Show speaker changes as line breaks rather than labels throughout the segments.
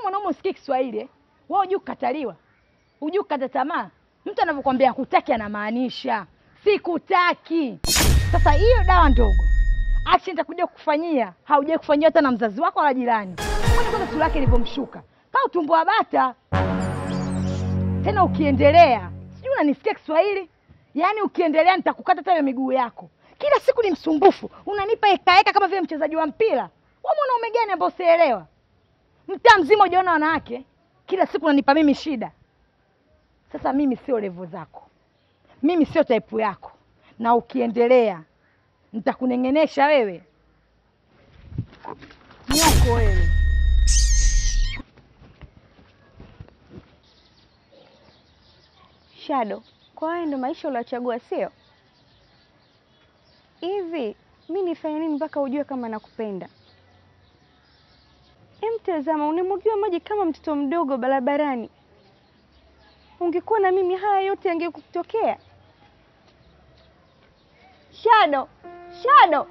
mwanaume usikie Kiswahili eh? Wewe hujui kukataliwa, hujui kukata tamaa. Mtu anavyokwambia hakutaki anamaanisha sikutaki. Sasa hiyo dawa ndogo action itakuja kukufanyia, haujai kufanyia hata na mzazi wako wala jirani. Kwani kwanza sura yake ilivyomshuka kaa utumbo wa bata. Tena ukiendelea, sijui unanisikia Kiswahili, yaani ukiendelea nitakukata hata hiyo miguu yako. Kila siku ni msumbufu, unanipa ekaeka kama vile mchezaji wa mpira. Wewe mwanaume gani ambao usielewa? Mtaa mzima hujaona wanawake, kila siku unanipa mimi shida. Sasa mimi sio levo zako, mimi sio type yako, na ukiendelea nitakuneng'enesha wewe nyoko wewe.
Shadow, kwa haya ndo maisha uliochagua, sio hivi? Mi nifanye nini mpaka ujue kama nakupenda? Emtazama, unamwagiwa maji kama mtoto mdogo barabarani. Ungekuwa na mimi, haya yote yangekutokea. Shadow, Shadow.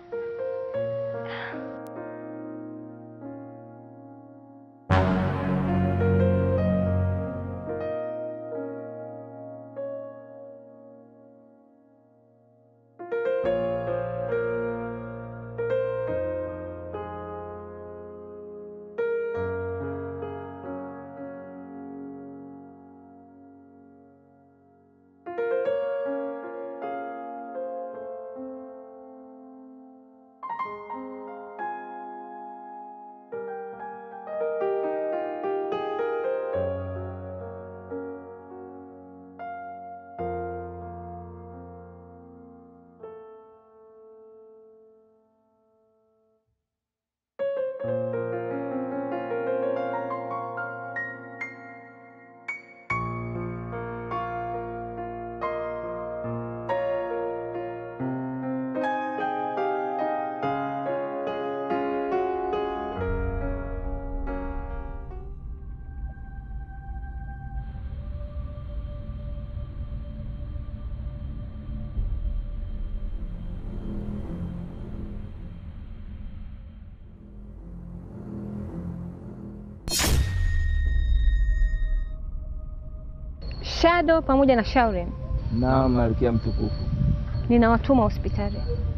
Shadow pamoja na Shaurin,
Naam, malkia mtukufu.
ninawatuma hospitali,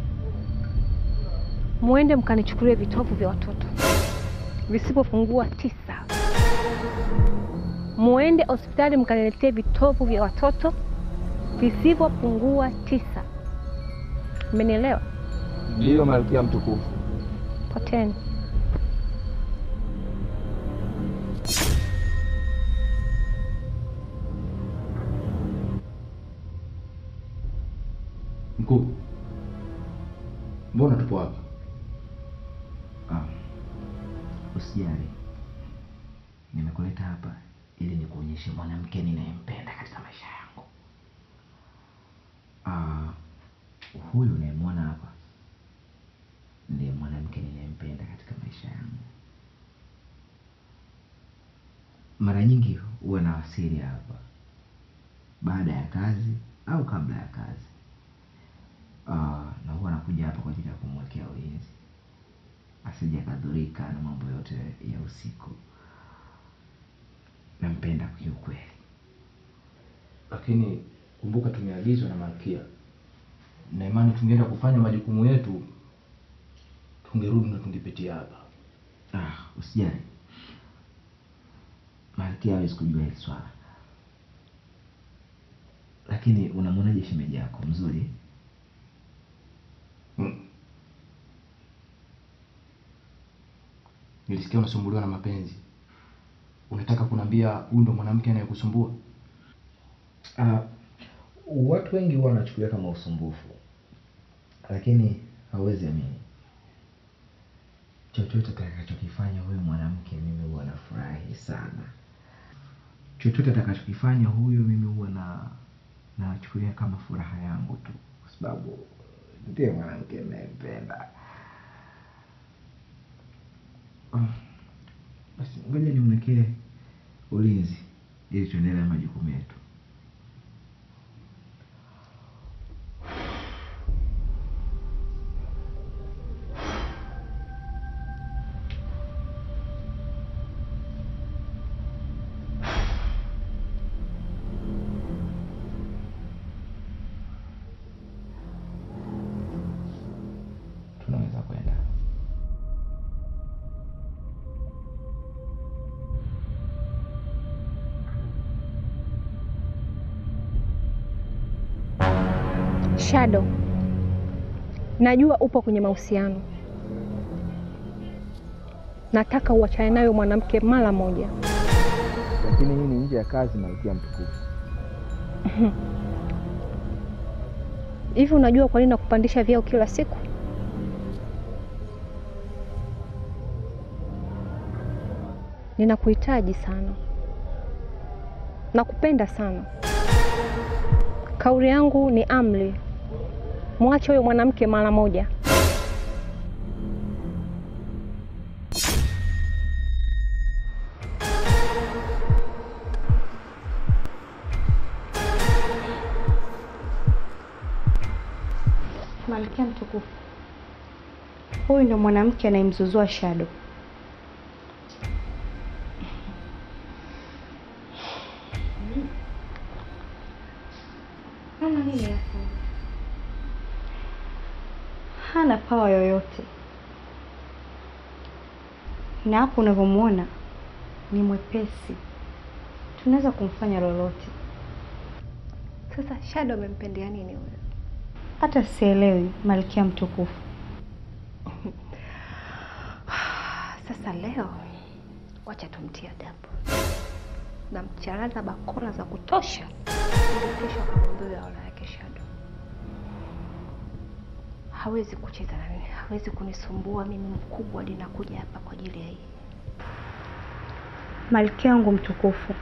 muende mkanichukulie vitovu vya watoto visipopungua tisa. Muende hospitali mkaniletee vitovu vya watoto visivyopungua tisa. Mmenielewa?
Ndiyo, malkia mtukufu.
Poteni.
Mkuu, mbona tupo hapa?
Ah, usijali, nimekuleta hapa ili nikuonyeshe mwanamke ninayempenda katika maisha yangu. Ah, huyu unayemwona hapa ndiye mwanamke ninayempenda katika maisha yangu. Mara nyingi huwa nawasili hapa baada ya kazi au kabla ya kazi. Ah, na huwa nakuja hapa kwa ajili ya kumwekea ulinzi asije akadhurika na mambo yote ya usiku. Nampenda kiukweli.
Lakini kumbuka, tumeagizwa na malkia, na imani tungeenda kufanya majukumu yetu, tungerudi na tungepitia hapa.
Ah, usijali, malkia hawezi kujua hili swala. Lakini unamwonaje shemeji yako? Mzuri?
Mm. Nilisikia unasumbuliwa na mapenzi. Unataka kuniambia huyu ndo mwanamke anayekusumbua?
Ah, watu wengi huwa wanachukulia kama usumbufu, lakini hauwezi amini, chochote atakachokifanya huyu mwanamke mimi huwa nafurahi sana. Chochote atakachokifanya huyu mimi huwa na nachukulia kama furaha yangu tu, kwa sababu ndiye mwanamke ninayempenda. Ah, Basi ngoja nimwekee ulinzi ili tuendelee na majukumu yetu.
Shadow, najua upo kwenye mahusiano. Nataka uachane nayo mwanamke mara moja.
Lakini hii ni nje ya kazi, malkia mtukufu.
Hivi unajua kwa nini nakupandisha vyeo kila siku? Ninakuhitaji sana, nakupenda sana. Kauli yangu ni amri, mwache huyo mwanamke mara moja.
Malkia mtukufu, huyu ndo mwanamke anayemzuzua Shadow. Ana nini hasa? Hana pawa yoyote, na hapo unavyomwona ni mwepesi, tunaweza kumfanya lolote.
Sasa Shadow amempendea nini huyo?
Hata sielewi, Malkia mtukufu.
Sasa leo wacha tumtie adabu na mcharaza bakora za kutosha, ili kesho akamwambia aula yake Shadow. Hawezi kucheza na mimi, hawezi kunisumbua mimi mkubwa, hadi nakuja hapa kwa ajili ya hii.
Malkia wangu mtukufu,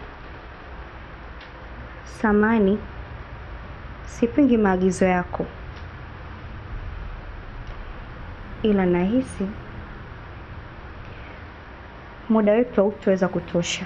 samani, sipingi maagizo yako, ila nahisi muda wetu hautaweza kutosha.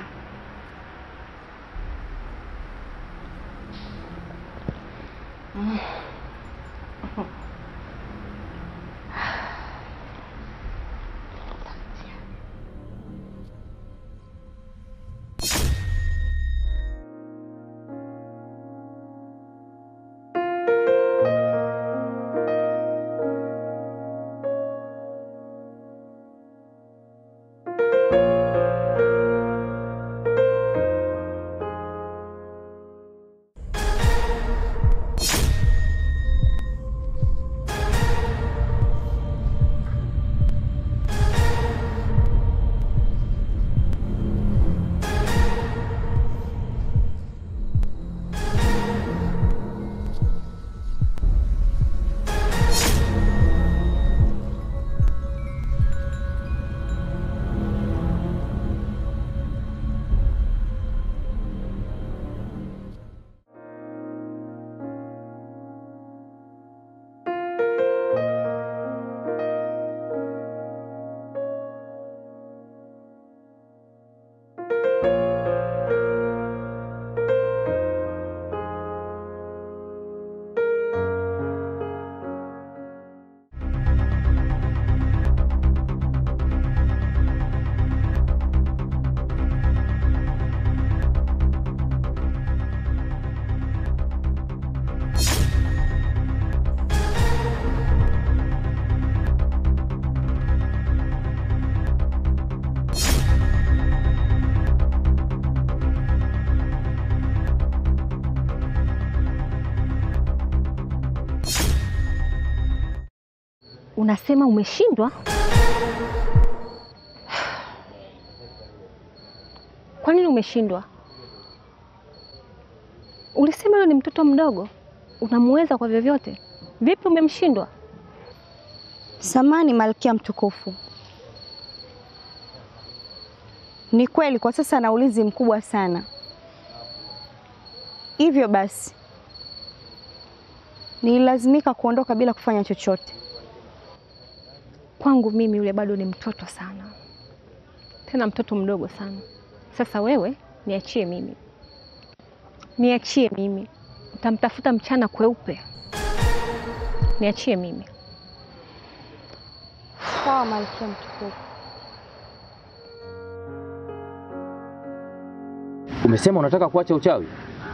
Unasema umeshindwa? Kwa nini umeshindwa? Ulisema yule ni mtoto mdogo, unamuweza kwa vyovyote. Vipi umemshindwa?
Samani Malkia mtukufu, ni kweli kwa sasa ana ulinzi mkubwa sana, hivyo basi nililazimika kuondoka bila kufanya chochote.
Kwangu mimi yule bado ni mtoto sana, tena mtoto mdogo sana. Sasa wewe niachie mimi, niachie mimi, utamtafuta mchana kweupe. Niachie mimi.
Sawa Malkia mtukufu.
Umesema unataka kuacha uchawi?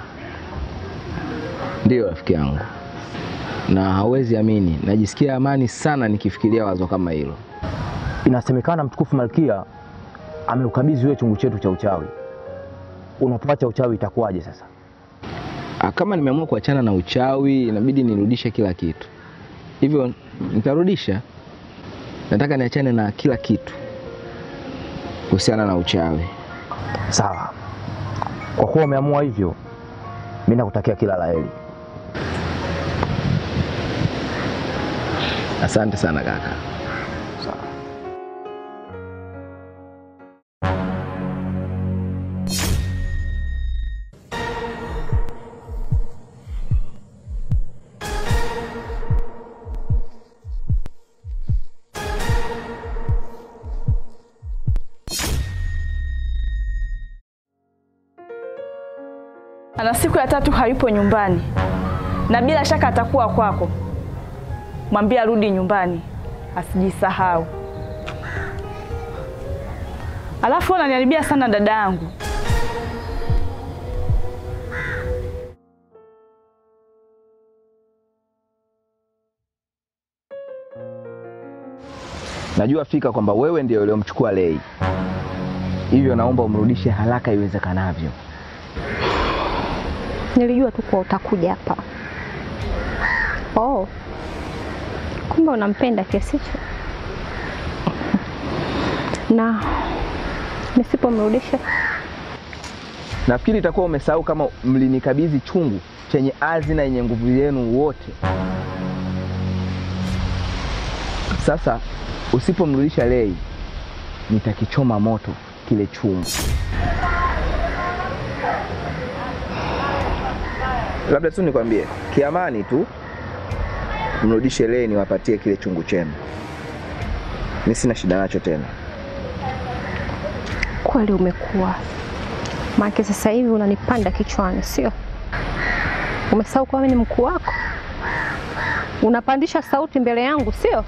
Ndiyo rafiki yangu, na hawezi amini, najisikia amani sana nikifikiria wazo kama hilo.
Inasemekana mtukufu Malkia ameukabidhi wewe chungu chetu cha uchawi. Unapoacha uchawi itakuwaje sasa?
Ah, Kama nimeamua kuachana na uchawi, inabidi nirudishe kila kitu, hivyo nitarudisha. Nataka niachane na kila kitu kuhusiana na uchawi.
Sawa, kwa kuwa umeamua hivyo, mi nakutakia kila la heri.
Asante sana kaka.
ana siku ya tatu hayupo nyumbani, na bila shaka atakuwa kwako. Mwambie arudi nyumbani, asijisahau. Alafu unaniharibia sana dada yangu.
Najua fika kwamba wewe ndio uliomchukua Lei, hivyo naomba umrudishe haraka iwezekanavyo.
Nilijua tu kuwa utakuja hapa. Oh, kumbe unampenda kiasi hicho? Na nisipomrudisha
Nafikiri itakuwa umesahau kama mlinikabidhi chungu chenye hazina yenye nguvu yenu wote. Sasa usipomrudisha Lei, nitakichoma moto kile chungu. Labda tu nikwambie kiamani tu, mrudishe Lei, niwapatie kile chungu chenu. Mi sina shida nacho tena.
kweli umekuwa maana sasa hivi unanipanda kichwani, sio? Umesahau kuwa mimi ni mkuu wako, unapandisha sauti mbele yangu, sio?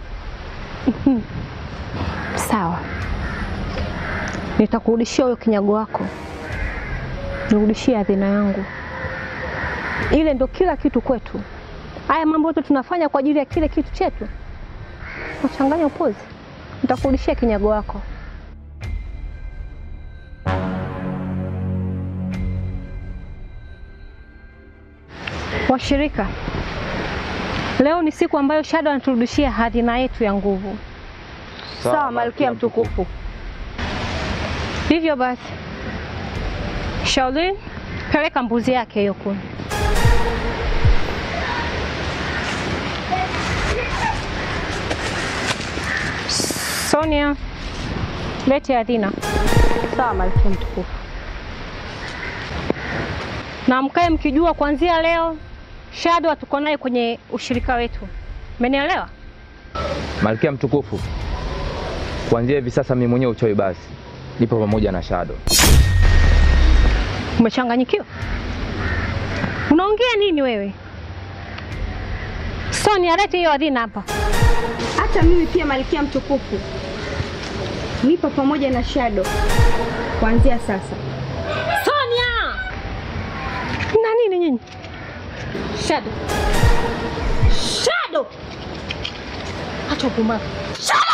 Sawa, nitakurudishia huyo kinyago wako, nirudishie adhina yangu. Ile ndo kila kitu kwetu. Haya mambo yote tunafanya kwa ajili ya kile kitu chetu, nachanganya upozi. Nitakurudishia kinyago wako. Washirika, leo ni siku ambayo Shadow anaturudishia hadhina yetu ya nguvu.
Sawa, Malkia mtukufu.
Hivyo basi, Shaolin, peleka mbuzi yake hiyo kuni. Sonia, lete hadhina.
Sawa, Malkia mtukufu.
na mkae mkijua kuanzia leo Shadow hatuko naye kwenye ushirika wetu. Mmenielewa?
Malkia mtukufu, kuanzia hivi sasa mimi mwenyewe uchawi basi nipo pamoja na Shadow.
Umechanganyikiwa? Unaongea nini wewe? Sonia, lete hiyo adhina hapa.
Hata mimi pia Malkia mtukufu nipo pamoja na Shadow kuanzia sasa.
Sonia! Na nini nyinyi? Shadow. Shadow. Acha upumbavu. Shadow!